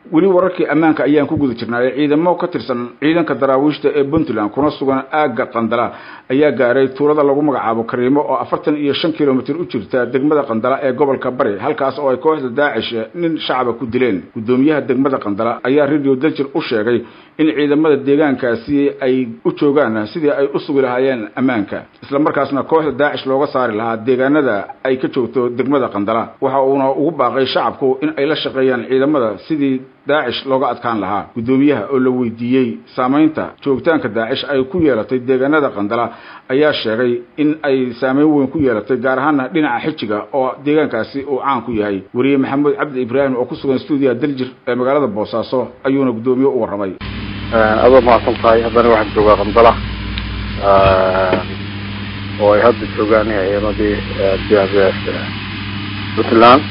weli wararkii ammaanka ayaan ku guda jirnaaye ciidamo ka tirsan ciidanka daraawiishta ee puntland kuna sugan aagga qandala ayaa gaaray tuulada lagu magacaabo kariimo oo afartan iyo shan kilomitir u jirta degmada qandala ee gobolka bari halkaas oo ay kooxda daacish nin shacaba ku dileen guddoomiyaha degmada qandala ayaa radio daljir u sheegay in ciidamada deegaankaasi ay u joogaan sidii ay u sugi lahaayeen ammaanka isla markaasna kooxda daacish looga saari lahaa deegaanada ay ka joogto degmada qandala waxa uuna ugu baaqay shacabku in ay la shaqeeyaan ciidamada sidii daacish looga adkaan lahaa guddoomiyaha oo la weydiiyey saamaynta joogitaanka daacish ay ku yeelatay deegaanada qandala ayaa sheegay in ay saameyn weyn ku yeelatay gaar ahaana dhinaca xijiga oo deegaankaasi uu caan ku yahay weriye maxamuud cabdi ibraahim oo ku sugan stuudiyaha daljir ee magaalada boosaaso ayuuna guddoomiye u warramay adoo mahadsan tahay haddana waxaan joogaa qandala oo ay hadda joogaan ciidamadii puntland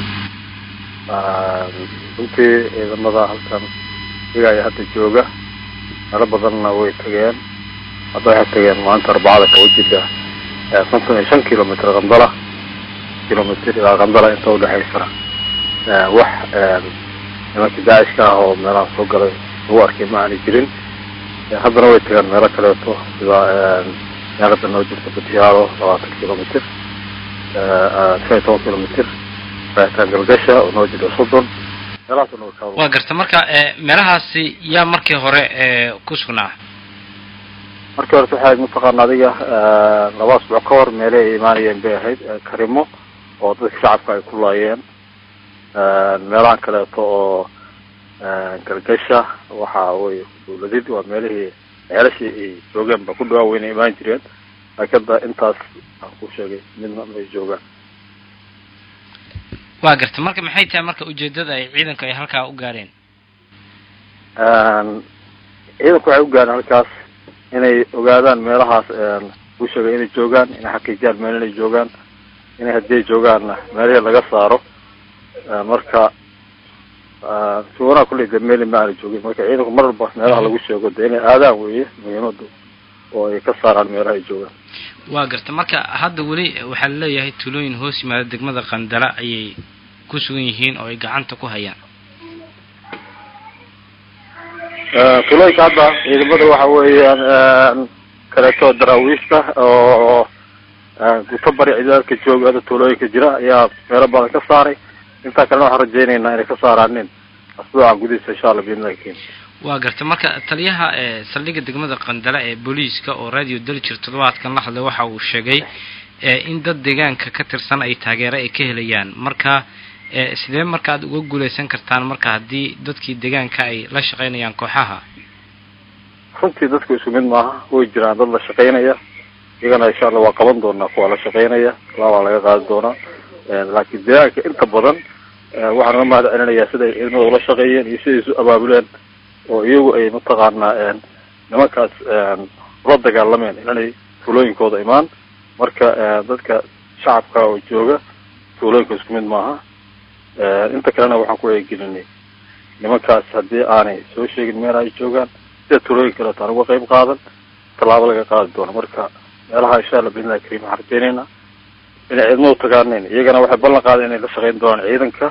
runtii ciidamada halkan iyaga ay hadda jooga meelo badanna way tageen hadda waxay tageen maanta arbacada kawajida konton iyo shan kilomitr qandala kilomitr ilaa qandala inta udhexaysana wax nimankii daacishka ah oo meelaha soo galay lagu arkay ma aanay jirin haddana way tageen meelo kaleeto sida meelada noo jirta batiyaalo labaatan kilomitr shan iyo toban kilomitr rahitaan galgasha oo noo jira soddon waa garta marka meelahaasi yaa markii hore ku sugnaa markii horeta waxay mataqaana adiga laba asbuuc ka hor meele ay imaanayeen bay ahayd karimo oo dadka shacabka ay ku laayeen meelahan kaleeto oo galgasha waxa wey dawladid waa meelihii ceelashii ay joogeen ba ku dhawaa weyna imaan jireen laakiin hadda intaas aan ku sheegay midna may joogaan waa garta marka maxay tahay marka ujeedada ay ciidanku ay halkaa u gaareen ciidanku waxay u gaareen halkaas inay ogaadaan meelahaas ku sheegay inay joogaan inay xaqiijiyaan meel inay joogaan inay haddii ay joogaanna meelihii laga saaro marka suganaa kulley de meel ma aana joogin marka ciidanku mar walba meelaha lagu sheego de inay aadaan weeye muhiimadu oo ay ka saaraan meelaha ay joogaan waa garta marka hadda weli waxaa laleeyahay tuulooyin hoos yimaada degmada qandala ayay ku sugan yihiin oo ay gacanta ku hayaan tuulooyinka hadda ciidamada waxa weeyaan kaleeto daraawiishta oo guto bari ciidadka jooga hadda tuulooyinka jira ayaa meelo badan ka saaray intaa kalena waxaan rajaynaynaa inay ka saaraanin asbuucan gudihiisa insha alla biidnillahi karim waa garta marka taliyaha saldhigga degmada qandala ee booliiska oo radio daljir toddobaadkan la hadlay waxa uu sheegay in dad deegaanka ka tirsan ay taageero ay ka helayaan marka sidee marka aad uga guuleysan kartaan marka haddii dadkii deegaanka ay la shaqeynayaan kooxaha runtii dadku isku mid maaha way jiraan dad la shaqeynaya iyagana insha allah waa qaban doonaa kuwa la shaqeynaya laabaa laga qaadi doonaa laakiin deegaanka inta badan waxaan uga mahad celinayaa sida ay ciidamada ula shaqeeyeen iyo siday isu abaabuleen oo iyagu ay mataqaanaa nimankaas ula dagaalameen inanay tuulooyinkooda imaan marka dadka shacabka oo jooga tuulooyinka isku mid maaha inta kalena waxaan ku eegelinay nimankaas haddii aanay soo sheegin meel ay joogaan sida tuulooyin kaleeto aan uga qayb qaadan tallaabo laga qaadi doono marka meelaha insha allah biidnillahi karim waxaan rajeyneynaa inay ciidamadu tagaaneen iyagana waxay ballan qaadeen inay la shaqeyn doonaan ciidanka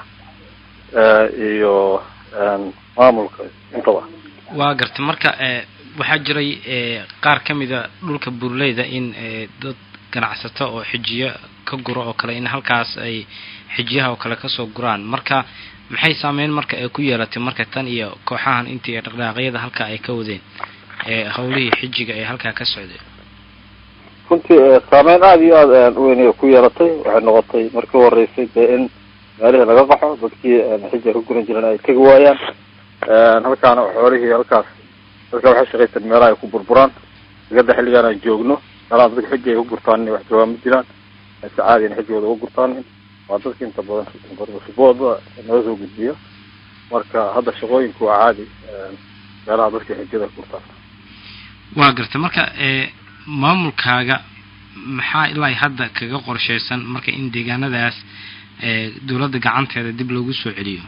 iyo maamulka intaba waa garta marka waxaa jiray qaar ka mida dhulka burleyda in dad ganacsato oo xijiyo ka guro oo kale in halkaas ay xijiyaha oo kale kasoo guraan marka maxay saameyn marka ay ku yeelatay marka tan iyo kooxahan intii dhaqdhaaqyada halka ay ka wadeen hawlihii xijiga ee halkaa ka socday runtii saameyn aada iyo aada weyn ku yeelatay waxay noqotay markii u horeysay dee in meelihii laga qaxo dadkii xija ka guran jireen ay tegi waayaan halkaana xoolihii halkaas dadka waxay shaqaysan meelaha ay ku burburaan digada xilligaan aan joogno meelaha dadka xiji ay ku gurtaan wax joogaan ma jiraan si caadi in xijigooda uga gurtaan waa dadka inta badan sibooda naga soo gudbiya marka hadda shaqooyinku waa caadi meelaha dadka xijada ku gurtaan waa garta marka maamulkaaga maxaa ilaa hadda kaga qorsheysan marka in deegaanadaas dawladda gacanteeda dib loogu soo celiyo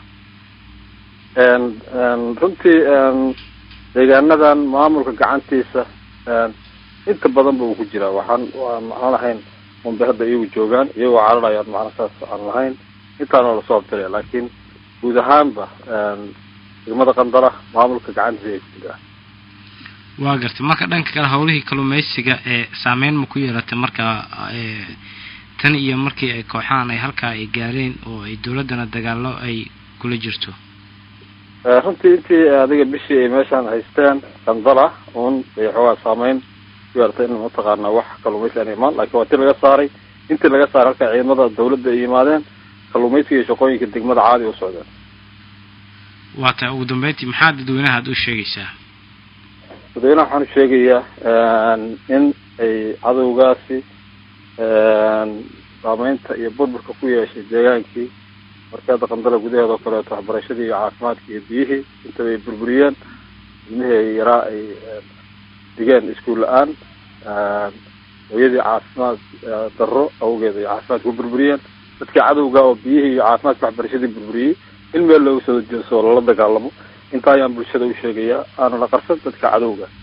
runtii deegaanadan maamulka gacantiisa inta badan ba uu ku jiraa waxaan aan ahayn unbay hadda iyagu joogaan iyagoo cararayaan macna saas aan lahayn intaana lasoo abtiraya laakiin guud ahaanba degmada qandala maamulka gacantiisa ay ku jiraan waa gartay marka dhanka kale howlihii kalluumeysiga ee saameyn ma ku yeelatay marka tan iyo markii ay kooxahan ay halkaa ay gaareen oo ay dawladdana dagaalo ay kula jirto runtii intii adiga bishii ay meeshaan haysteen qandala un bay xoogaa saameyn ku yeelatay in mataqaana wax kalluumaysi aan imaan laakiin waa ti laga saaray intii laga saaray halkaa ciidamada dawladda ay yimaadeen kalluumaysiga iyo shaqooyinka degmada caadi u socdeen waa tahay ugu dambeyntii maxaa dadweynaha ad u sheegaysaa dadweynaha waxaan u sheegayaa in ay cadowgaasi saameynta iyo burburka ku yeeshay deegaankii markaada qandala gudaheeda oo kaleeto waxbarashadii iyo caafimaadkii iyo biyihii intaba ay burburiyeen ilmihii ay yaraa ay digeen iskuul la-aan hooyadii caafimaad darro awgeed ay caafimaadka ku burburiyeen dadkii cadowga oo biyihii iyo caafimaadka waxbarashadii burburiyey in meel looga soo jeeso oo lala dagaalamo intaa ayaan bulshada u sheegayaa aanana qarsan dadka cadowga